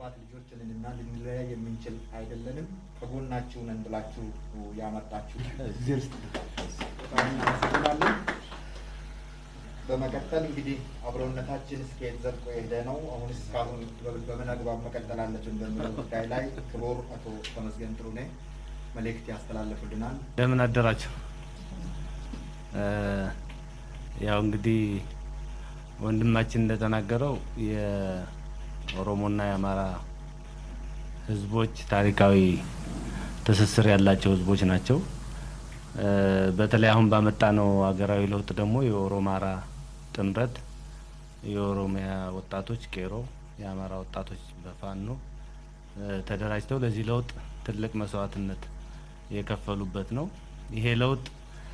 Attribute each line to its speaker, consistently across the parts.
Speaker 1: የአባት ልጆች ነንና ልንለያይ የምንችል አይደለንም። ከጎናችሁ ነን ብላችሁ ያመጣችሁ በጣም እናመሰግናለን። በመቀጠል እንግዲህ አብሮነታችን እስከየት ዘልቆ የሄደ ነው፣ አሁን እስካሁን በምን አግባብ መቀጠል አለብን በሚለው ጉዳይ ላይ ክቡር አቶ ተመስገን ጥሩነህ መልእክት ያስተላልፉልናል።
Speaker 2: እንደምን አደራችሁ። ያው እንግዲህ ወንድማችን እንደተናገረው የኦሮሞና የአማራ ህዝቦች ታሪካዊ ትስስር ያላቸው ህዝቦች ናቸው። በተለይ አሁን ባመጣነው ሀገራዊ ለውጥ ደግሞ የኦሮማራ ጥምረት የኦሮሚያ ወጣቶች ቄሮ፣ የአማራ ወጣቶች በፋኖ ተደራጅተው ለዚህ ለውጥ ትልቅ መስዋዕትነት የከፈሉበት ነው። ይሄ ለውጥ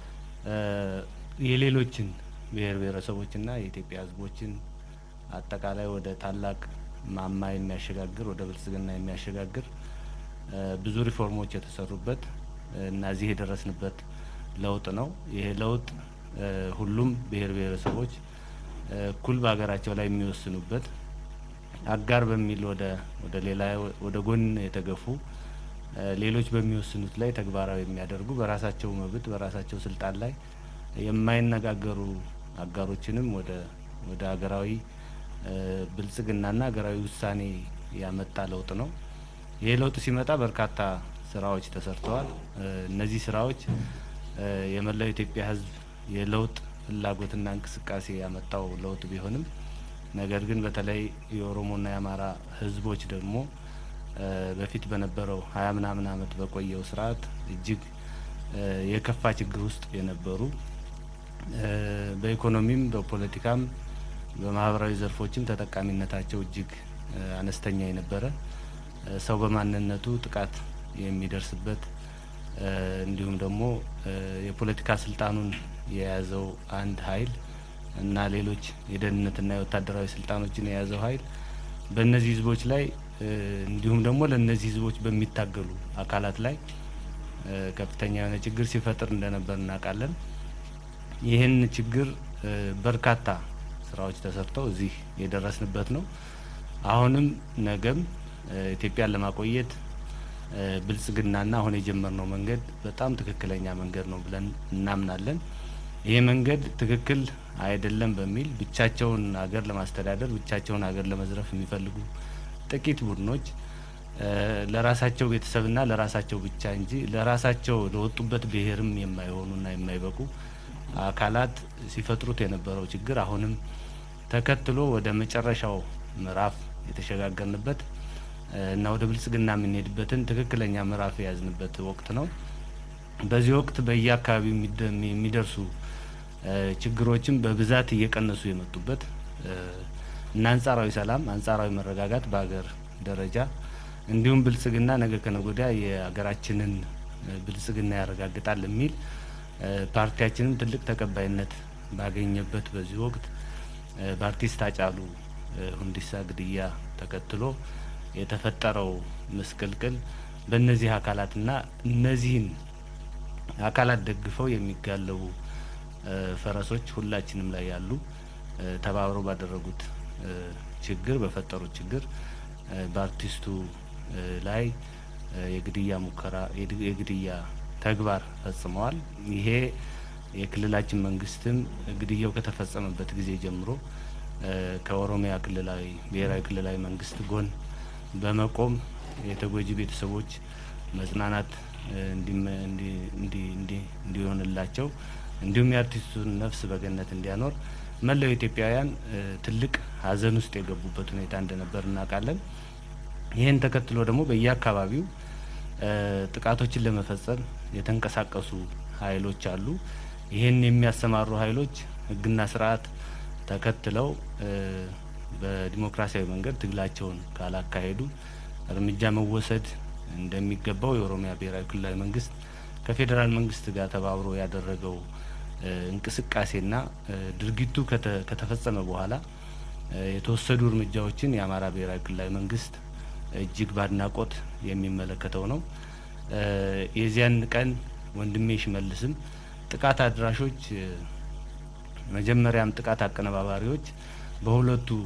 Speaker 2: የሌሎችን ብሔር ብሔረሰቦችና የኢትዮጵያ ህዝቦችን አጠቃላይ ወደ ታላቅ ማማ የሚያሸጋግር ወደ ብልጽግና የሚያሸጋግር ብዙ ሪፎርሞች የተሰሩበት እና እዚህ የደረስንበት ለውጥ ነው። ይሄ ለውጥ ሁሉም ብሔር ብሔረሰቦች እኩል በሀገራቸው ላይ የሚወስኑበት አጋር በሚል ወደ ወደ ሌላ ወደ ጎን የተገፉ ሌሎች በሚወስኑት ላይ ተግባራዊ የሚያደርጉ በራሳቸው መብት በራሳቸው ስልጣን ላይ የማይነጋገሩ አጋሮችንም ወደ ወደ ሀገራዊ ብልጽግናና ሀገራዊ ውሳኔ ያመጣ ለውጥ ነው። ይህ ለውጥ ሲመጣ በርካታ ስራዎች ተሰርተዋል። እነዚህ ስራዎች የመላው ኢትዮጵያ ህዝብ የለውጥ ፍላጎትና እንቅስቃሴ ያመጣው ለውጥ ቢሆንም ነገር ግን በተለይ የኦሮሞና የአማራ ህዝቦች ደግሞ በፊት በነበረው ሀያ ምናምን አመት በቆየው ስርዓት እጅግ የከፋ ችግር ውስጥ የነበሩ በኢኮኖሚም በፖለቲካም በማህበራዊ ዘርፎችም ተጠቃሚነታቸው እጅግ አነስተኛ የነበረ ሰው በማንነቱ ጥቃት የሚደርስበት እንዲሁም ደግሞ የፖለቲካ ስልጣኑን የያዘው አንድ ኃይል እና ሌሎች የደህንነትና የወታደራዊ ስልጣኖችን የያዘው ኃይል በእነዚህ ህዝቦች ላይ እንዲሁም ደግሞ ለእነዚህ ህዝቦች በሚታገሉ አካላት ላይ ከፍተኛ የሆነ ችግር ሲፈጥር እንደነበር እናውቃለን። ይህን ችግር በርካታ ስራዎች ተሰርተው እዚህ የደረስንበት ነው። አሁንም ነገም ኢትዮጵያን ለማቆየት ብልጽግናና አሁን የጀመርነው መንገድ በጣም ትክክለኛ መንገድ ነው ብለን እናምናለን። ይሄ መንገድ ትክክል አይደለም በሚል ብቻቸውን ሀገር ለማስተዳደር ብቻቸውን ሀገር ለመዝረፍ የሚፈልጉ ጥቂት ቡድኖች ለራሳቸው ቤተሰብና ለራሳቸው ብቻ እንጂ ለራሳቸው ለወጡበት ብሔርም የማይሆኑና የማይበቁ አካላት ሲፈጥሩት የነበረው ችግር አሁንም ተከትሎ ወደ መጨረሻው ምዕራፍ የተሸጋገርንበት እና ወደ ብልጽግና የምንሄድበትን ትክክለኛ ምዕራፍ የያዝንበት ወቅት ነው። በዚህ ወቅት በየአካባቢው የሚደርሱ ችግሮችም በብዛት እየቀነሱ የመጡበት እና አንጻራዊ ሰላም፣ አንጻራዊ መረጋጋት በሀገር ደረጃ እንዲሁም ብልጽግና ነገ ከነገ ወዲያ የሀገራችንን ብልጽግና ያረጋግጣል የሚል ፓርቲያችንም ትልቅ ተቀባይነት ባገኘበት በዚህ ወቅት በአርቲስት ሃጫሉ ሁንዴሳ ግድያ ተከትሎ የተፈጠረው ምስቅልቅል በእነዚህ አካላትና እነዚህን አካላት ደግፈው የሚጋለቡ ፈረሶች ሁላችንም ላይ ያሉ ተባብረው ባደረጉት ችግር በፈጠሩት ችግር በአርቲስቱ ላይ የግድያ ሙከራ የግድያ ተግባር ፈጽመዋል። ይሄ የክልላችን መንግስትም ግድያው ከተፈጸመበት ጊዜ ጀምሮ ከኦሮሚያ ክልላዊ ብሔራዊ ክልላዊ መንግስት ጎን በመቆም የተጎጂ ቤተሰቦች መጽናናት እንዲሆንላቸው እንዲሁም የአርቲስቱን ነፍስ በገነት እንዲያኖር መላው ኢትዮጵያውያን ትልቅ ሐዘን ውስጥ የገቡበት ሁኔታ እንደነበር እናውቃለን። ይህን ተከትሎ ደግሞ በየአካባቢው ጥቃቶችን ለመፈጸም የተንቀሳቀሱ ኃይሎች አሉ። ይህን የሚያሰማሩ ኃይሎች ሕግና ስርዓት ተከትለው በዲሞክራሲያዊ መንገድ ትግላቸውን ካላካሄዱ እርምጃ መወሰድ እንደሚገባው የኦሮሚያ ብሔራዊ ክልላዊ መንግስት ከፌዴራል መንግስት ጋር ተባብሮ ያደረገው እንቅስቃሴና ድርጊቱ ከተፈጸመ በኋላ የተወሰዱ እርምጃዎችን የአማራ ብሔራዊ ክልላዊ መንግስት እጅግ በአድናቆት የሚመለከተው ነው። የዚያን ቀን ወንድሜ ሽመልስም ጥቃት አድራሾች መጀመሪያም ጥቃት አቀነባባሪዎች በሁለቱ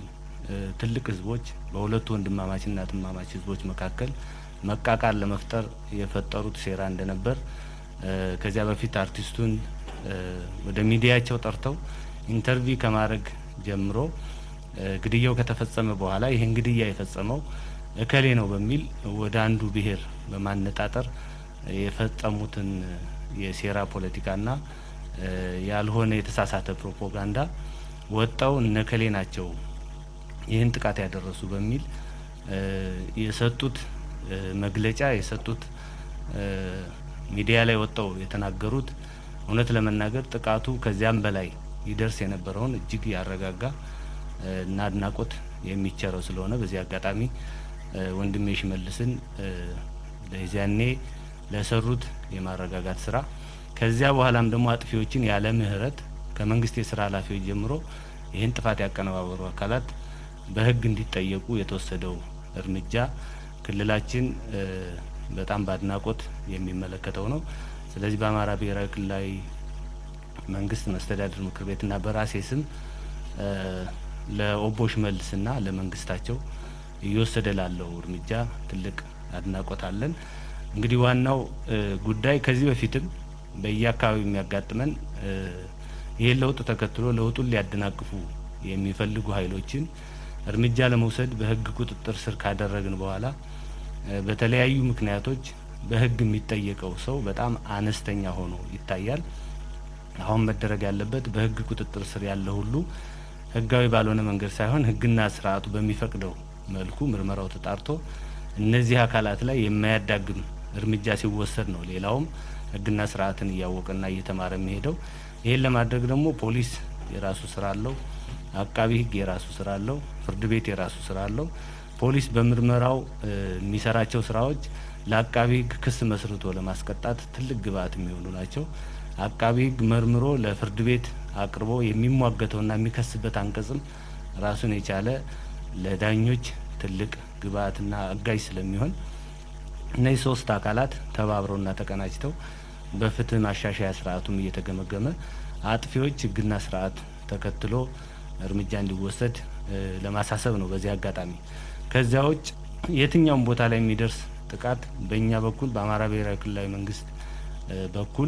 Speaker 2: ትልቅ ህዝቦች በሁለቱ ወንድማማችና እህትማማች ህዝቦች መካከል መቃቃር ለመፍጠር የፈጠሩት ሴራ እንደነበር ከዚያ በፊት አርቲስቱን ወደ ሚዲያቸው ጠርተው ኢንተርቪው ከማድረግ ጀምሮ ግድያው ከተፈጸመ በኋላ ይህን ግድያ የፈጸመው እከሌ ነው በሚል ወደ አንዱ ብሔር በማነጣጠር የፈጸሙትን የሴራ ፖለቲካና ያልሆነ የተሳሳተ ፕሮፓጋንዳ ወጣው እነከሌ ናቸው ይህን ጥቃት ያደረሱ በሚል የሰጡት መግለጫ የሰጡት ሚዲያ ላይ ወጣው የተናገሩት እውነት ለመናገር ጥቃቱ ከዚያም በላይ ይደርስ የነበረውን እጅግ ያረጋጋ እና አድናቆት የሚቸረው ስለሆነ በዚህ አጋጣሚ ወንድሜ ሽመልስን ለዚያኔ ለሰሩት የማረጋጋት ስራ ከዚያ በኋላም ደግሞ አጥፊዎችን ያለ ምህረት ከመንግስት የስራ ኃላፊዎች ጀምሮ ይህን ጥፋት ያቀነባበሩ አካላት በህግ እንዲጠየቁ የተወሰደው እርምጃ ክልላችን በጣም በአድናቆት የሚመለከተው ነው። ስለዚህ በአማራ ብሔራዊ ክልላዊ መንግስት መስተዳድር ምክር ቤትና በራሴ ስም ለኦቦ ሽመልስና ለመንግስታቸው እየወሰደ ላለው እርምጃ ትልቅ አድናቆት አለን። እንግዲህ ዋናው ጉዳይ ከዚህ በፊትም በየአካባቢው የሚያጋጥመን ይህን ለውጥ ተከትሎ ለውጡን ሊያደናቅፉ የሚፈልጉ ኃይሎችን እርምጃ ለመውሰድ በህግ ቁጥጥር ስር ካደረግን በኋላ በተለያዩ ምክንያቶች በህግ የሚጠየቀው ሰው በጣም አነስተኛ ሆኖ ይታያል። አሁን መደረግ ያለበት በህግ ቁጥጥር ስር ያለ ሁሉ ህጋዊ ባልሆነ መንገድ ሳይሆን ህግና ስርዓቱ በሚፈቅደው መልኩ ምርመራው ተጣርቶ እነዚህ አካላት ላይ የማያዳግም እርምጃ ሲወሰድ ነው ሌላውም ህግና ስርዓትን እያወቀና እየተማረ የሚሄደው። ይህን ለማድረግ ደግሞ ፖሊስ የራሱ ስራ አለው፣ አቃቢ ህግ የራሱ ስራ አለው፣ ፍርድ ቤት የራሱ ስራ አለው። ፖሊስ በምርመራው የሚሰራቸው ስራዎች ለአቃቢ ህግ ክስ መስርቶ ለማስቀጣት ትልቅ ግብአት የሚሆኑ ናቸው። አቃቢ ህግ መርምሮ ለፍርድ ቤት አቅርቦ የሚሟገተውና የሚከስበት አንቀጽም ራሱን የቻለ ለዳኞች ትልቅ ግብአትና አጋዥ ስለሚሆን እነዚህ ሶስት አካላት ተባብረውና ተቀናጅተው በፍትህ ማሻሻያ ስርዓቱም እየተገመገመ አጥፊዎች ህግና ስርዓት ተከትሎ እርምጃ እንዲወሰድ ለማሳሰብ ነው። በዚህ አጋጣሚ ከዚያ ውጭ የትኛውም ቦታ ላይ የሚደርስ ጥቃት በእኛ በኩል በአማራ ብሔራዊ ክልላዊ መንግስት በኩል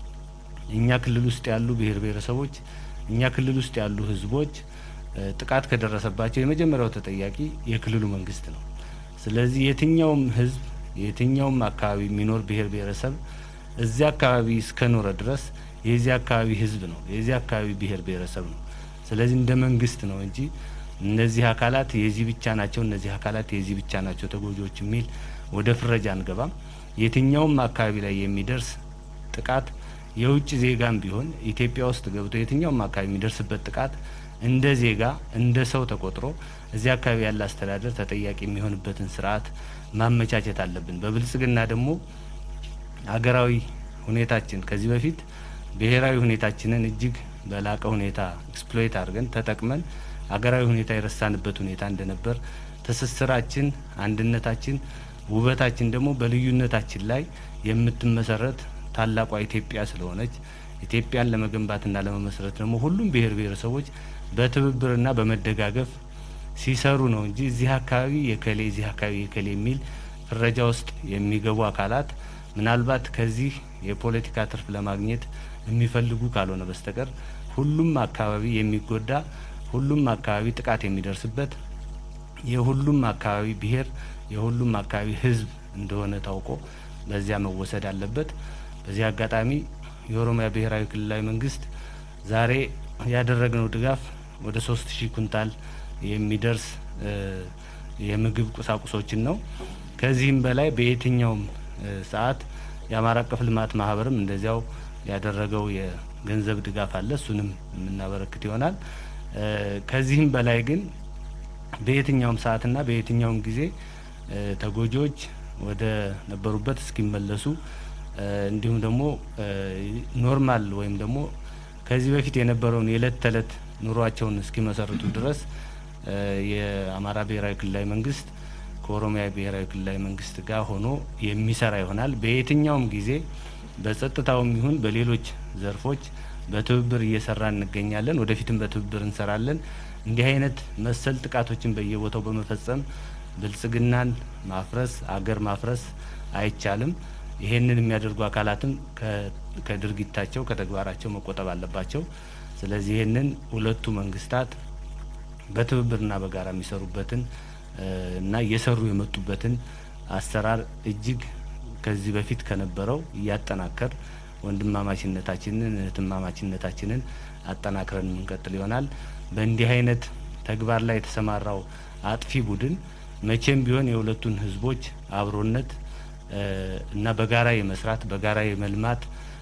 Speaker 2: እኛ ክልል ውስጥ ያሉ ብሔር ብሔረሰቦች እኛ ክልል ውስጥ ያሉ ህዝቦች ጥቃት ከደረሰባቸው የመጀመሪያው ተጠያቂ የክልሉ መንግስት ነው። ስለዚህ የትኛውም ህዝብ የትኛውም አካባቢ የሚኖር ብሔር ብሔረሰብ እዚያ አካባቢ እስከኖረ ድረስ የዚህ አካባቢ ህዝብ ነው፣ የዚህ አካባቢ ብሔር ብሔረሰብ ነው። ስለዚህ እንደ መንግስት ነው እንጂ እነዚህ አካላት የዚህ ብቻ ናቸው፣ እነዚህ አካላት የዚህ ብቻ ናቸው ተጎጂዎች የሚል ወደ ፍረጃ አንገባም። የትኛውም አካባቢ ላይ የሚደርስ ጥቃት የውጭ ዜጋም ቢሆን ኢትዮጵያ ውስጥ ገብቶ የትኛውም አካባቢ የሚደርስበት ጥቃት እንደ ዜጋ እንደ ሰው ተቆጥሮ እዚህ አካባቢ ያለ አስተዳደር ተጠያቂ የሚሆንበትን ስርዓት ማመቻቸት አለብን። በብልጽግና ደግሞ ሀገራዊ ሁኔታችን ከዚህ በፊት ብሔራዊ ሁኔታችንን እጅግ በላቀ ሁኔታ ኤክስፕሎይት አድርገን ተጠቅመን ሀገራዊ ሁኔታ የረሳንበት ሁኔታ እንደነበር፣ ትስስራችን፣ አንድነታችን፣ ውበታችን ደግሞ በልዩነታችን ላይ የምትመሰረት ታላቋ ኢትዮጵያ ስለሆነች ኢትዮጵያን ለመገንባትና ለመመስረት ደግሞ ሁሉም ብሔር ብሔረሰቦች በትብብርና በመደጋገፍ ሲሰሩ ነው እንጂ እዚህ አካባቢ የከሌ እዚህ አካባቢ የከሌ የሚል ፍረጃ ውስጥ የሚገቡ አካላት ምናልባት ከዚህ የፖለቲካ ትርፍ ለማግኘት የሚፈልጉ ካልሆነ በስተቀር ሁሉም አካባቢ የሚጎዳ ሁሉም አካባቢ ጥቃት የሚደርስበት የሁሉም አካባቢ ብሔር የሁሉም አካባቢ ሕዝብ እንደሆነ ታውቆ በዚያ መወሰድ አለበት። በዚህ አጋጣሚ የኦሮሚያ ብሔራዊ ክልላዊ መንግስት ዛሬ ያደረግነው ድጋፍ ወደ ሶስት ሺህ ኩንታል የሚደርስ የምግብ ቁሳቁሶችን ነው። ከዚህም በላይ በየትኛውም ሰዓት የአማራ አቀፍ ልማት ማህበርም እንደዚያው ያደረገው የገንዘብ ድጋፍ አለ። እሱንም የምናበረክት ይሆናል። ከዚህም በላይ ግን በየትኛውም ሰዓትና በየትኛውም ጊዜ ተጎጂዎች ወደ ነበሩበት እስኪመለሱ እንዲሁም ደግሞ ኖርማል ወይም ደግሞ ከዚህ በፊት የነበረውን የእለት ተዕለት ኑሯቸውን እስኪመሰርቱ ድረስ የአማራ ብሔራዊ ክልላዊ መንግስት ከኦሮሚያ ብሔራዊ ክልላዊ መንግስት ጋር ሆኖ የሚሰራ ይሆናል። በየትኛውም ጊዜ በጸጥታውም ይሁን በሌሎች ዘርፎች በትብብር እየሰራ እንገኛለን። ወደፊትም በትብብር እንሰራለን። እንዲህ አይነት መሰል ጥቃቶችን በየቦታው በመፈጸም ብልጽግናን ማፍረስ አገር ማፍረስ አይቻልም። ይሄንን የሚያደርጉ አካላትም ከድርጊታቸው ከተግባራቸው መቆጠብ አለባቸው። ስለዚህ ይህንን ሁለቱ መንግስታት በትብብርና በጋራ የሚሰሩበትን እና እየሰሩ የመጡበትን አሰራር እጅግ ከዚህ በፊት ከነበረው እያጠናከር ወንድማማችነታችንን እህትማማችነታችንን አጠናክረን የምንቀጥል ይሆናል። በእንዲህ አይነት ተግባር ላይ የተሰማራው አጥፊ ቡድን መቼም ቢሆን የሁለቱን ህዝቦች አብሮነት እና በጋራ የመስራት በጋራ የመልማት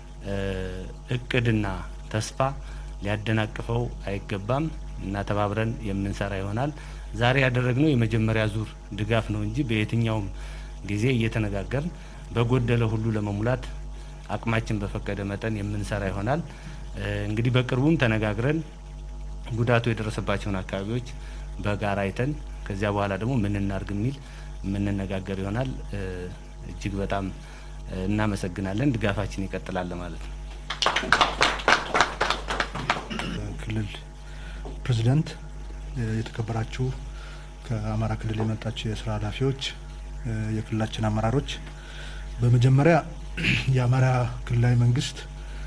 Speaker 2: እቅድና ተስፋ ሊያደናቅፈው አይገባም እና ተባብረን የምንሰራ ይሆናል። ዛሬ ያደረግነው የመጀመሪያ ዙር ድጋፍ ነው እንጂ በየትኛውም ጊዜ እየተነጋገርን በጎደለ ሁሉ ለመሙላት አቅማችን በፈቀደ መጠን የምንሰራ ይሆናል። እንግዲህ በቅርቡም ተነጋግረን ጉዳቱ የደረሰባቸውን አካባቢዎች በጋራ አይተን ከዚያ በኋላ ደግሞ ምን እናርግ የሚል የምንነጋገር ይሆናል። እጅግ በጣም እናመሰግናለን። ድጋፋችን ይቀጥላል ማለት ነው።
Speaker 3: ክልል ፕሬዚደንት፣ የተከበራችሁ ከአማራ ክልል የመጣችሁ የስራ ኃላፊዎች፣ የክልላችን አመራሮች፣ በመጀመሪያ የአማራ ክልላዊ መንግስት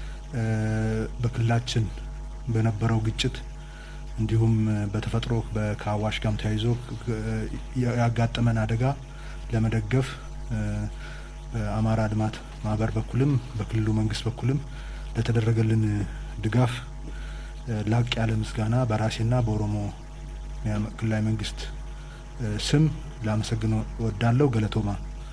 Speaker 3: በክልላችን በነበረው ግጭት እንዲሁም በተፈጥሮ ከአዋሽ ጋም ተያይዞ ያጋጠመን አደጋ ለመደገፍ በአማራ ልማት ማህበር በኩልም በክልሉ መንግስት በኩልም ለተደረገልን ድጋፍ ላቅ ያለ ምስጋና በራሴና በኦሮሞ ክልላዊ መንግስት ስም ላመሰግን ወዳለው ገለቶማ።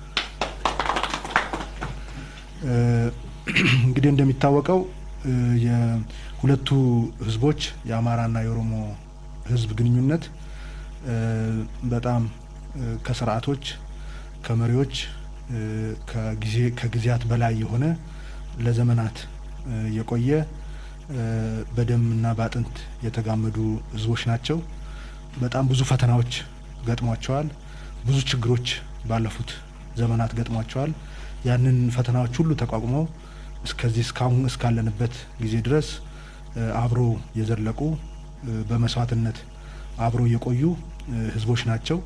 Speaker 3: እንግዲህ እንደሚታወቀው የሁለቱ ህዝቦች የአማራና የኦሮሞ ህዝብ ግንኙነት በጣም ከስርዓቶች ከመሪዎች ከጊዜ ከጊዜያት በላይ የሆነ ለዘመናት የቆየ በደምና በአጥንት የተጋመዱ ህዝቦች ናቸው። በጣም ብዙ ፈተናዎች ገጥሟቸዋል። ብዙ ችግሮች ባለፉት ዘመናት ገጥሟቸዋል። ያንን ፈተናዎች ሁሉ ተቋቁመው እስከዚህ እስካሁን እስካለንበት ጊዜ ድረስ አብሮ የዘለቁ በመስዋዕትነት አብሮ የቆዩ ህዝቦች ናቸው።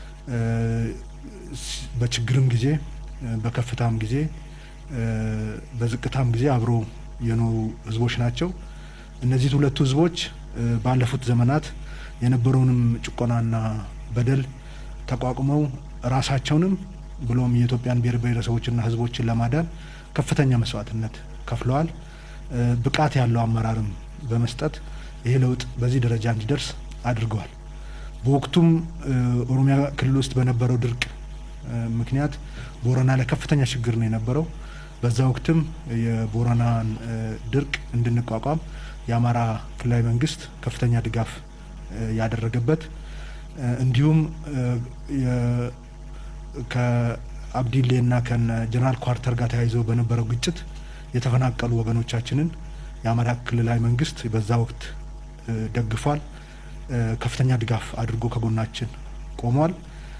Speaker 3: በችግርም ጊዜ በከፍታም ጊዜ በዝቅታም ጊዜ አብሮ የኖሩ ህዝቦች ናቸው። እነዚህ ሁለቱ ህዝቦች ባለፉት ዘመናት የነበረውንም ጭቆናና በደል ተቋቁመው ራሳቸውንም ብሎም የኢትዮጵያን ብሔር ብሔረሰቦችና ህዝቦችን ለማዳን ከፍተኛ መስዋዕትነት ከፍለዋል። ብቃት ያለው አመራርም በመስጠት ይሄ ለውጥ በዚህ ደረጃ እንዲደርስ አድርገዋል። በወቅቱም ኦሮሚያ ክልል ውስጥ በነበረው ድርቅ ምክንያት ቦረና ላይ ከፍተኛ ችግር ነው የነበረው። በዛ ወቅትም የቦረናን ድርቅ እንድንቋቋም የአማራ ክልላዊ መንግስት ከፍተኛ ድጋፍ ያደረገበት እንዲሁም ከአብዲሌና ከነ ጀነራል ኳርተር ጋር ተያይዘው በነበረው ግጭት የተፈናቀሉ ወገኖቻችንን የአማራ ክልላዊ መንግስት በዛ ወቅት ደግፏል። ከፍተኛ ድጋፍ አድርጎ ከጎናችን ቆሟል።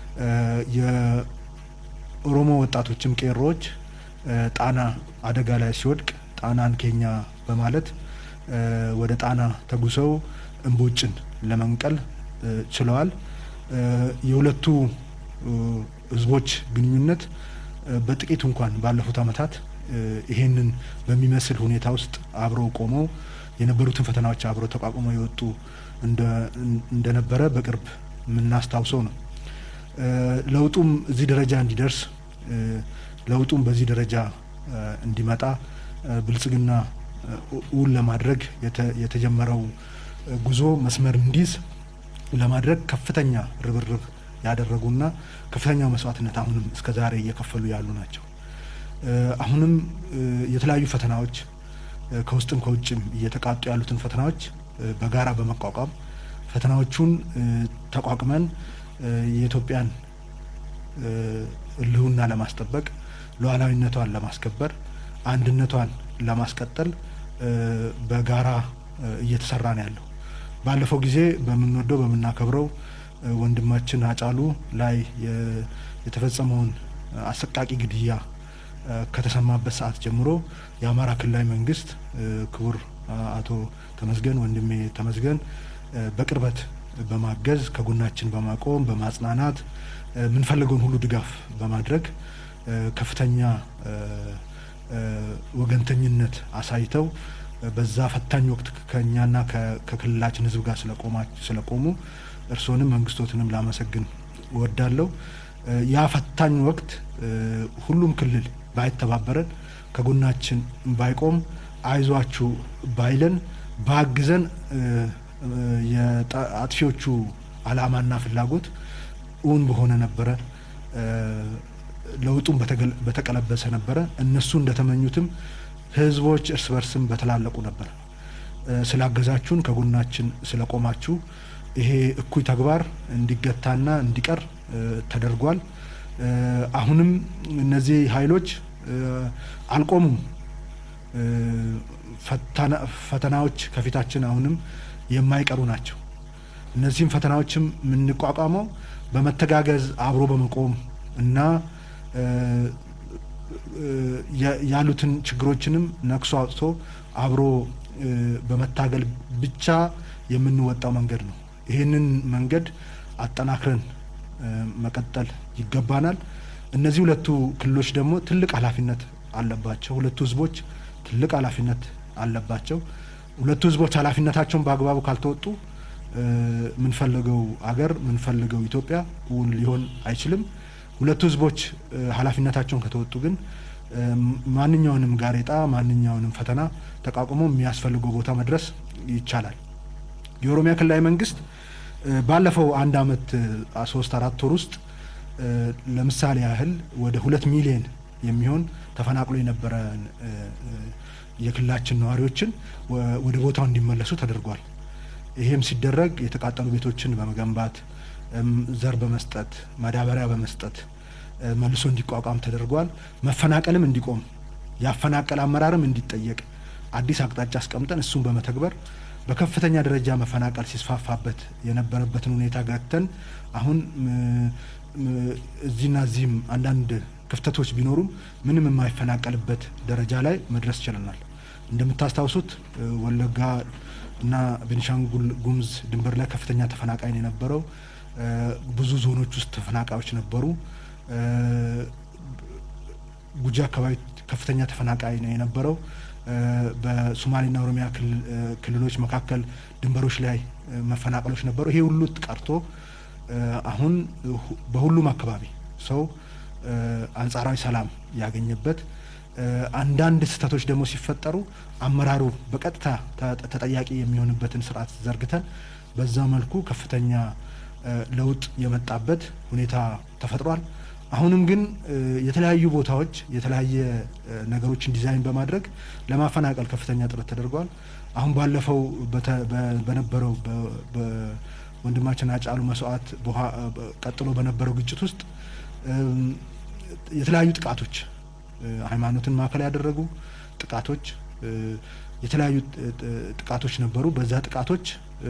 Speaker 3: የኦሮሞ ወጣቶችም ቄሮዎች ጣና አደጋ ላይ ሲወድቅ ጣናን ኬኛ በማለት ወደ ጣና ተጉሰው እምቦጭን ለመንቀል ችለዋል። የሁለቱ ህዝቦች ግንኙነት በጥቂቱ እንኳን ባለፉት አመታት ይሄንን በሚመስል ሁኔታ ውስጥ አብረው ቆመው የነበሩትን ፈተናዎች አብረው ተቋቁመው የወጡ እንደነበረ በቅርብ የምናስታውሰው ነው። ለውጡም እዚህ ደረጃ እንዲደርስ ለውጡም በዚህ ደረጃ እንዲመጣ ብልጽግና እውን ለማድረግ የተጀመረው ጉዞ መስመር እንዲይዝ ለማድረግ ከፍተኛ ርብርብ ያደረጉና ከፍተኛው መስዋዕትነት አሁንም እስከ ዛሬ እየከፈሉ ያሉ ናቸው። አሁንም የተለያዩ ፈተናዎች ከውስጥም ከውጭም እየተቃጡ ያሉትን ፈተናዎች በጋራ በመቋቋም ፈተናዎቹን ተቋቁመን የኢትዮጵያን ህልውና ለማስጠበቅ ሉዓላዊነቷን ለማስከበር አንድነቷን ለማስቀጠል በጋራ እየተሰራ ነው ያለው። ባለፈው ጊዜ በምንወደው በምናከብረው ወንድማችን አጫሉ ላይ የተፈጸመውን አሰቃቂ ግድያ ከተሰማበት ሰዓት ጀምሮ የአማራ ክልላዊ መንግስት ክቡር አቶ ተመስገን ወንድሜ ተመስገን በቅርበት በማገዝ ከጎናችን በማቆም በማጽናናት የምንፈልገውን ሁሉ ድጋፍ በማድረግ ከፍተኛ ወገንተኝነት አሳይተው በዛ ፈታኝ ወቅት ከእኛና ከክልላችን ሕዝብ ጋር ስለቆሙ እርስዎንም መንግስቶትንም ላመሰግን እወዳለሁ። ያ ፈታኝ ወቅት ሁሉም ክልል ባይተባበረን ከጎናችን ባይቆም አይዟችሁ ባይለን ባግዘን የአጥፊዎቹ ዓላማና ፍላጎት እውን በሆነ ነበረ። ለውጡም በተቀለበሰ ነበረ። እነሱ እንደተመኙትም ህዝቦች እርስ በርስም በተላለቁ ነበር። ስላገዛችሁን ከጎናችን ስለቆማችሁ ይሄ እኩይ ተግባር እንዲገታና እንዲቀር ተደርጓል። አሁንም እነዚህ ኃይሎች አልቆሙም። ፈተናዎች ከፊታችን አሁንም የማይቀሩ ናቸው። እነዚህም ፈተናዎችም የምንቋቋመው በመተጋገዝ አብሮ በመቆም እና ያሉትን ችግሮችንም ነክሶ አውጥቶ አብሮ በመታገል ብቻ የምንወጣው መንገድ ነው። ይህንን መንገድ አጠናክረን መቀጠል ይገባናል። እነዚህ ሁለቱ ክልሎች ደግሞ ትልቅ ኃላፊነት አለባቸው። ሁለቱ ህዝቦች ትልቅ ኃላፊነት አለባቸው። ሁለቱ ህዝቦች ኃላፊነታቸውን በአግባቡ ካልተወጡ የምንፈልገው አገር የምንፈልገው ኢትዮጵያ እውን ሊሆን አይችልም። ሁለቱ ህዝቦች ኃላፊነታቸውን ከተወጡ ግን ማንኛውንም ጋሬጣ ማንኛውንም ፈተና ተቋቁሞ የሚያስፈልገው ቦታ መድረስ ይቻላል። የኦሮሚያ ክልላዊ መንግስት ባለፈው አንድ አመት ሶስት አራት ወር ውስጥ ለምሳሌ ያህል ወደ ሁለት ሚሊዮን የሚሆን ተፈናቅሎ የነበረ የክልላችን ነዋሪዎችን ወደ ቦታው እንዲመለሱ ተደርጓል። ይሄም ሲደረግ የተቃጠሉ ቤቶችን በመገንባት ዘር በመስጠት ማዳበሪያ በመስጠት መልሶ እንዲቋቋም ተደርጓል። መፈናቀልም እንዲቆም ያፈናቀል አመራርም እንዲጠየቅ አዲስ አቅጣጫ አስቀምጠን እሱን በመተግበር በከፍተኛ ደረጃ መፈናቀል ሲስፋፋበት የነበረበትን ሁኔታ ገተን አሁን እዚህና እዚህም አንዳንድ ክፍተቶች ቢኖሩም ምንም የማይፈናቀልበት ደረጃ ላይ መድረስ ችለናል። እንደምታስታውሱት ወለጋ እና ቤኒሻንጉል ጉሙዝ ድንበር ላይ ከፍተኛ ተፈናቃይ ነው የነበረው። ብዙ ዞኖች ውስጥ ተፈናቃዮች ነበሩ። ጉጂ አካባቢ ከፍተኛ ተፈናቃይ ነው የነበረው። በሶማሌና ኦሮሚያ ክልሎች መካከል ድንበሮች ላይ መፈናቀሎች ነበሩ። ይሄ ሁሉ ቀርቶ አሁን በሁሉም አካባቢ ሰው አንጻራዊ ሰላም ያገኘበት አንዳንድ ስህተቶች ደግሞ ሲፈጠሩ አመራሩ በቀጥታ ተጠያቂ የሚሆንበትን ስርዓት ዘርግተን በዛ መልኩ ከፍተኛ ለውጥ የመጣበት ሁኔታ ተፈጥሯል። አሁንም ግን የተለያዩ ቦታዎች የተለያየ ነገሮችን ዲዛይን በማድረግ ለማፈናቀል ከፍተኛ ጥረት ተደርጓል። አሁን ባለፈው በነበረው በወንድማችን አጫሉ መስዋዕት ቀጥሎ በነበረው ግጭት ውስጥ የተለያዩ ጥቃቶች ሃይማኖትን ማዕከል ያደረጉ ጥቃቶች የተለያዩ ጥቃቶች ነበሩ። በዛ ጥቃቶች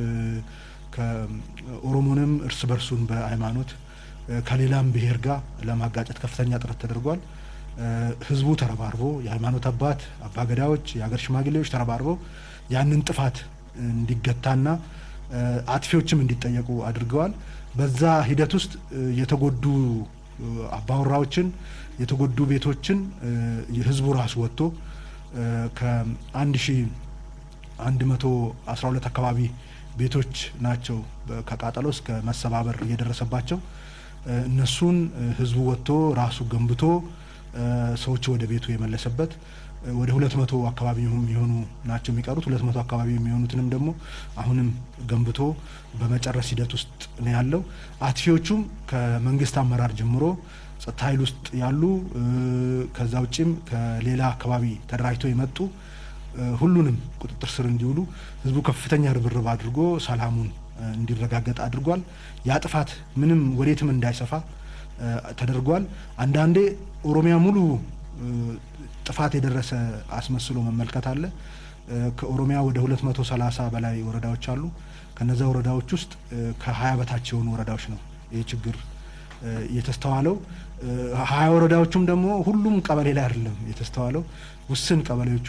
Speaker 3: ከኦሮሞንም እርስ በርሱን በሃይማኖት ከሌላም ብሔር ጋር ለማጋጨት ከፍተኛ ጥረት ተደርጓል። ህዝቡ ተረባርቦ የሃይማኖት አባት አባገዳዎች፣ የሀገር ሽማግሌዎች ተረባርበው ያንን ጥፋት እንዲገታና አጥፊዎችም እንዲጠየቁ አድርገዋል። በዛ ሂደት ውስጥ የተጎዱ አባወራዎችን የተጎዱ ቤቶችን ህዝቡ ራሱ ወጥቶ ከአንድ ሺ አንድ መቶ አስራ ሁለት አካባቢ ቤቶች ናቸው ከቃጠሎ እስከ መሰባበር እየደረሰባቸው እነሱን ህዝቡ ወጥቶ ራሱ ገንብቶ ሰዎች ወደ ቤቱ የመለሰበት ወደ ሁለት መቶ አካባቢ የሚሆኑ ናቸው የሚቀሩት። ሁለት መቶ አካባቢ የሚሆኑትንም ደግሞ አሁንም ገንብቶ በመጨረስ ሂደት ውስጥ ነው ያለው። አጥፊዎቹም ከመንግስት አመራር ጀምሮ ጸጥታ ኃይል ውስጥ ያሉ ከዛ ውጭም ከሌላ አካባቢ ተደራጅተው የመጡ ሁሉንም ቁጥጥር ስር እንዲውሉ ህዝቡ ከፍተኛ ርብርብ አድርጎ ሰላሙን እንዲረጋገጥ አድርጓል። ያ ጥፋት ምንም ወዴትም እንዳይሰፋ ተደርጓል። አንዳንዴ ኦሮሚያ ሙሉ ጥፋት የደረሰ አስመስሎ መመልከት አለ። ከኦሮሚያ ወደ 230 በላይ ወረዳዎች አሉ። ከነዛ ወረዳዎች ውስጥ ከ20 በታች የሆኑ ወረዳዎች ነው ይህ ችግር የተስተዋለው። ሀያ ወረዳዎቹም ደግሞ ሁሉም ቀበሌ ላይ አይደለም የተስተዋለው። ውስን ቀበሌዎች ውስጥ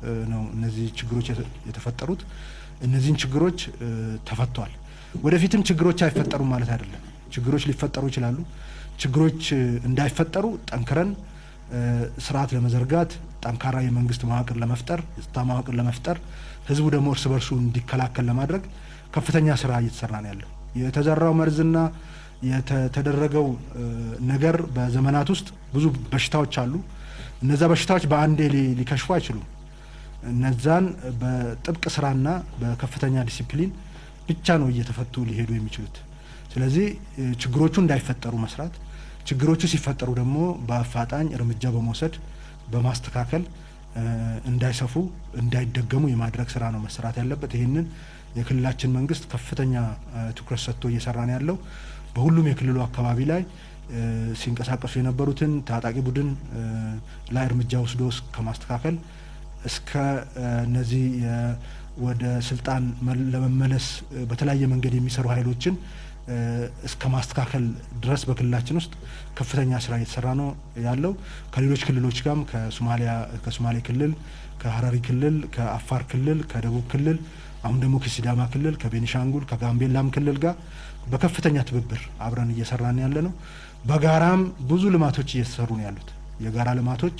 Speaker 3: ነው እነዚህ ችግሮች የተፈጠሩት። እነዚህን ችግሮች ተፈቷል። ወደፊትም ችግሮች አይፈጠሩም ማለት አይደለም። ችግሮች ሊፈጠሩ ይችላሉ። ችግሮች እንዳይፈጠሩ ጠንክረን ስርዓት ለመዘርጋት ጠንካራ የመንግስት መዋቅር ለመፍጠር የጸጥታ መዋቅር ለመፍጠር ህዝቡ ደግሞ እርስ በርሱ እንዲከላከል ለማድረግ ከፍተኛ ስራ እየተሰራ ነው ያለው። የተዘራው መርዝና የተደረገው ነገር በዘመናት ውስጥ ብዙ በሽታዎች አሉ። እነዛ በሽታዎች በአንዴ ሊከሽፉ አይችሉም። እነዛን በጥብቅ ስራና በከፍተኛ ዲሲፕሊን ብቻ ነው እየተፈቱ ሊሄዱ የሚችሉት። ስለዚህ ችግሮቹ እንዳይፈጠሩ መስራት፣ ችግሮቹ ሲፈጠሩ ደግሞ በአፋጣኝ እርምጃ በመውሰድ በማስተካከል እንዳይሰፉ እንዳይደገሙ የማድረግ ስራ ነው መሰራት ያለበት። ይህንን የክልላችን መንግስት ከፍተኛ ትኩረት ሰጥቶ እየሰራ ነው ያለው። በሁሉም የክልሉ አካባቢ ላይ ሲንቀሳቀሱ የነበሩትን ታጣቂ ቡድን ላይ እርምጃ ወስዶ ከማስተካከል እስከ እነዚህ ወደ ስልጣን ለመመለስ በተለያየ መንገድ የሚሰሩ ኃይሎችን እስከ ማስተካከል ድረስ በክልላችን ውስጥ ከፍተኛ ስራ እየተሰራ ነው ያለው። ከሌሎች ክልሎች ጋርም ከሶማሊያ ከሶማሌ ክልል፣ ከሀረሪ ክልል፣ ከአፋር ክልል፣ ከደቡብ ክልል አሁን ደግሞ ከሲዳማ ክልል፣ ከቤኒሻንጉል፣ ከጋምቤላም ክልል ጋር በከፍተኛ ትብብር አብረን እየሰራን ያለ ነው። በጋራም ብዙ ልማቶች እየተሰሩ ነው ያሉት። የጋራ ልማቶች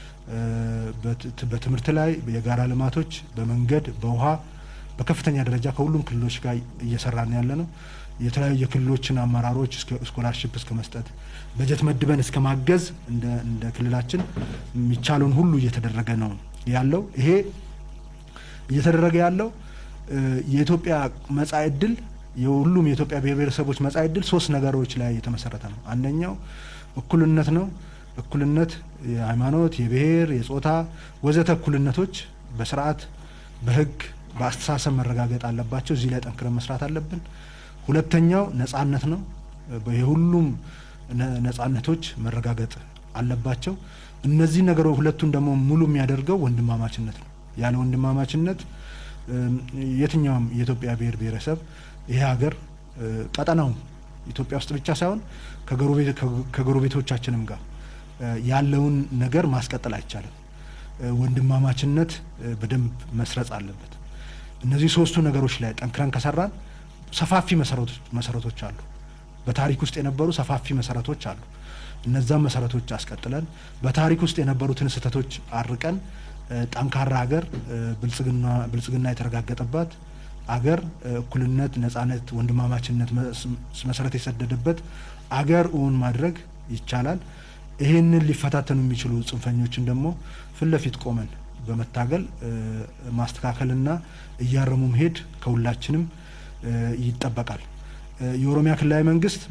Speaker 3: በትምህርት ላይ የጋራ ልማቶች በመንገድ በውሃ በከፍተኛ ደረጃ ከሁሉም ክልሎች ጋር እየሰራን ያለ ነው። የተለያዩ የክልሎችን አመራሮች ስኮላርሽፕ እስከ መስጠት በጀት መድበን እስከ ማገዝ እንደ ክልላችን የሚቻለውን ሁሉ እየተደረገ ነው ያለው። ይሄ እየተደረገ ያለው የኢትዮጵያ መጻኢ ዕድል የሁሉም የኢትዮጵያ ብሔር ብሔረሰቦች መጻኢ ዕድል ሶስት ነገሮች ላይ የተመሰረተ ነው። አንደኛው እኩልነት ነው። እኩልነት የሃይማኖት፣ የብሔር፣ የጾታ ወዘተ እኩልነቶች በስርዓት በህግ በአስተሳሰብ መረጋገጥ አለባቸው። እዚህ ላይ ጠንክረን መስራት አለብን። ሁለተኛው ነጻነት ነው። የሁሉም ነጻነቶች መረጋገጥ አለባቸው። እነዚህ ነገሮች ሁለቱን ደግሞ ሙሉ የሚያደርገው ወንድማማችነት ነው። ያለ ወንድማማችነት የትኛውም የኢትዮጵያ ብሔር ብሔረሰብ ይሄ ሀገር ቀጠናው ኢትዮጵያ ውስጥ ብቻ ሳይሆን ከጎረቤቶቻችንም ጋር ያለውን ነገር ማስቀጠል አይቻልም። ወንድማማችነት በደንብ መስረጽ አለበት። እነዚህ ሶስቱ ነገሮች ላይ ጠንክረን ከሰራን ሰፋፊ መሰረቶች አሉ። በታሪክ ውስጥ የነበሩ ሰፋፊ መሰረቶች አሉ። እነዛም መሰረቶች አስቀጥለን በታሪክ ውስጥ የነበሩትን ስህተቶች አርቀን ጠንካራ ሀገር ብልጽግና የተረጋገጠባት አገር እኩልነት፣ ነጻነት፣ ወንድማማችነት መሰረት የሰደደበት አገር እውን ማድረግ ይቻላል። ይህንን ሊፈታተኑ የሚችሉ ጽንፈኞችን ደግሞ ፊት ለፊት ቆመን በመታገል ማስተካከልና እያረሙ መሄድ ከሁላችንም ይጠበቃል። የኦሮሚያ ክልላዊ መንግስት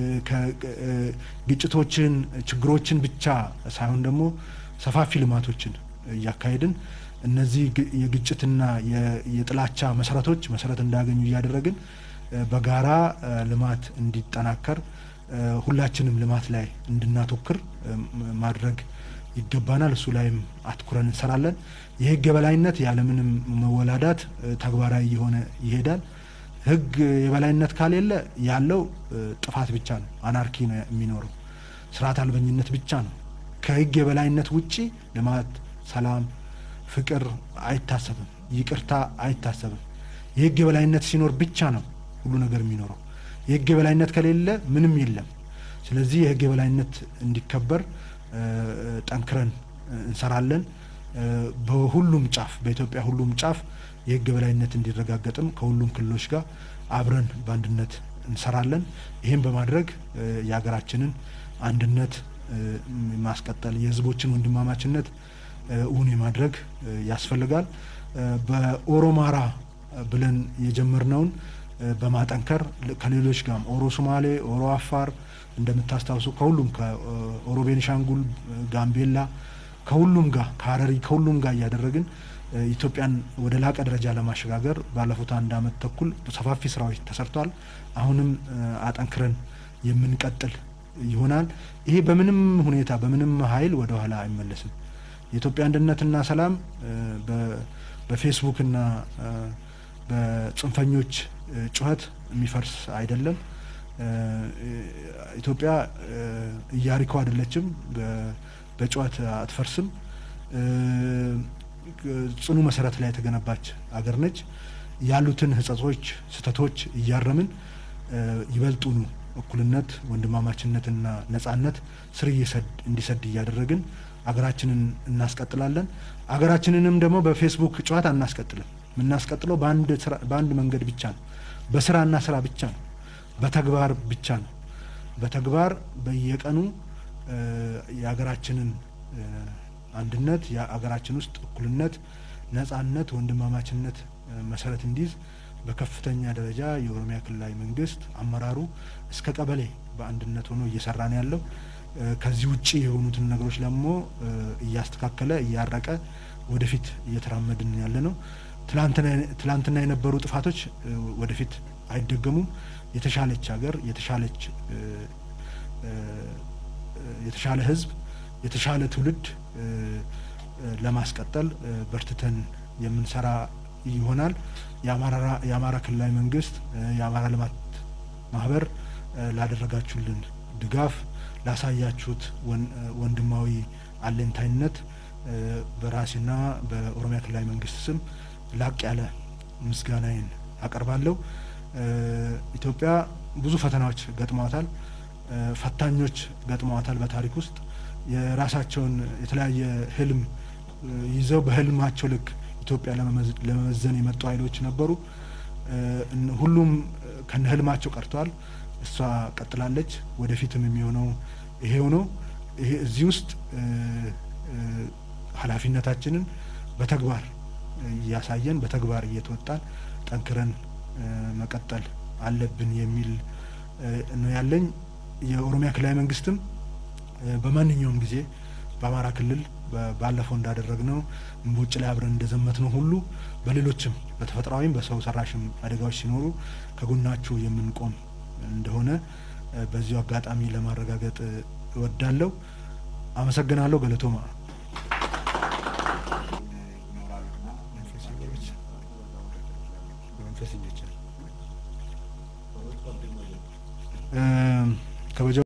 Speaker 3: ግጭቶችን፣ ችግሮችን ብቻ ሳይሆን ደግሞ ሰፋፊ ልማቶችን እያካሄድን እነዚህ የግጭትና የጥላቻ መሰረቶች መሰረት እንዳያገኙ እያደረግን በጋራ ልማት እንዲጠናከር ሁላችንም ልማት ላይ እንድናተኩር ማድረግ ይገባናል። እሱ ላይም አትኩረን እንሰራለን። የህግ የበላይነት ያለምንም መወላዳት ተግባራዊ እየሆነ ይሄዳል። ህግ የበላይነት ካሌለ ያለው ጥፋት ብቻ ነው፣ አናርኪ ነው የሚኖረው፣ ስርዓት አልበኝነት ብቻ ነው። ከህግ የበላይነት ውጪ ልማት፣ ሰላም፣ ፍቅር አይታሰብም፣ ይቅርታ አይታሰብም። የህግ የበላይነት ሲኖር ብቻ ነው ሁሉ ነገር የሚኖረው። የህግ የበላይነት ከሌለ ምንም የለም። ስለዚህ የህግ የበላይነት እንዲከበር ጠንክረን እንሰራለን። በሁሉም ጫፍ በኢትዮጵያ ሁሉም ጫፍ የህግ የበላይነት እንዲረጋገጥም ከሁሉም ክልሎች ጋር አብረን በአንድነት እንሰራለን። ይህም በማድረግ የሀገራችንን አንድነት ማስቀጠል የህዝቦችን ወንድማማችነት እውን የማድረግ ያስፈልጋል። በኦሮማራ ብለን የጀመርነውን በማጠንከር ከሌሎች ጋርም ኦሮ ሶማሌ፣ ኦሮ አፋር እንደምታስታውሱ ከሁሉም ከኦሮ ቤኒሻንጉል፣ ጋምቤላ ከሁሉም ጋር ከሀረሪ ከሁሉም ጋር እያደረግን ኢትዮጵያን ወደ ላቀ ደረጃ ለማሸጋገር ባለፉት አንድ አመት ተኩል ሰፋፊ ስራዎች ተሰርተዋል። አሁንም አጠንክረን የምንቀጥል ይሆናል። ይሄ በምንም ሁኔታ በምንም ኃይል ወደ ኋላ አይመለስም። የኢትዮጵያ አንድነትና ሰላም በፌስቡክና በጽንፈኞች ጩኸት የሚፈርስ አይደለም። ኢትዮጵያ ኢያሪኮ አይደለችም፣ በጩኸት አትፈርስም። ጽኑ መሰረት ላይ የተገነባች አገር ነች። ያሉትን ህጸጾች፣ ስህተቶች እያረምን ይበልጡኑ እኩልነት፣ ወንድማማችነትና ነጻነት ስር እንዲሰድ እያደረግን አገራችንን እናስቀጥላለን። አገራችንንም ደግሞ በፌስቡክ ጨዋታ አናስቀጥልም። የምናስቀጥለው በአንድ መንገድ ብቻ ነው። በስራና ስራ ብቻ ነው። በተግባር ብቻ ነው። በተግባር በየቀኑ የሀገራችንን አንድነት የሀገራችን ውስጥ እኩልነት፣ ነጻነት፣ ወንድማማችነት መሰረት እንዲይዝ በከፍተኛ ደረጃ የኦሮሚያ ክልላዊ መንግስት አመራሩ እስከ ቀበሌ በአንድነት ሆኖ እየሰራ ነው ያለው። ከዚህ ውጭ የሆኑትን ነገሮች ደግሞ እያስተካከለ እያረቀ ወደፊት እየተራመድን ያለ ነው። ትላንትና የነበሩ ጥፋቶች ወደፊት አይደገሙም። የተሻለች ሀገር የተሻለች የተሻለ ህዝብ የተሻለ ትውልድ ለማስቀጠል በርትተን የምንሰራ ይሆናል። የአማራ ክልላዊ መንግስት፣ የአማራ ልማት ማህበር ላደረጋችሁልን ድጋፍ፣ ላሳያችሁት ወንድማዊ አለኝታይነት በራሴና በኦሮሚያ ክልላዊ መንግስት ስም ላቅ ያለ ምስጋናዬን አቀርባለሁ። ኢትዮጵያ ብዙ ፈተናዎች ገጥመዋታል። ፈታኞች ገጥመዋታል። በታሪክ ውስጥ የራሳቸውን የተለያየ ህልም ይዘው በህልማቸው ልክ ኢትዮጵያ ለመመዘን የመጡ ኃይሎች ነበሩ። ሁሉም ከነ ህልማቸው ቀርተዋል። እሷ ቀጥላለች። ወደፊትም የሚሆነው ይሄው ነው። ይሄ እዚህ ውስጥ ኃላፊነታችንን በተግባር እያሳየን በተግባር እየተወጣን ጠንክረን መቀጠል አለብን የሚል ነው ያለኝ። የኦሮሚያ ክልላዊ መንግስትም በማንኛውም ጊዜ በአማራ ክልል ባለፈው እንዳደረግነው እምቦጭ ላይ አብረን እንደዘመት ነው ሁሉ በሌሎችም በተፈጥሯዊም በሰው ሰራሽም አደጋዎች ሲኖሩ ከጎናችሁ የምንቆም እንደሆነ በዚሁ አጋጣሚ ለማረጋገጥ እወዳለሁ። አመሰግናለሁ። ገለቶማ ከበጀ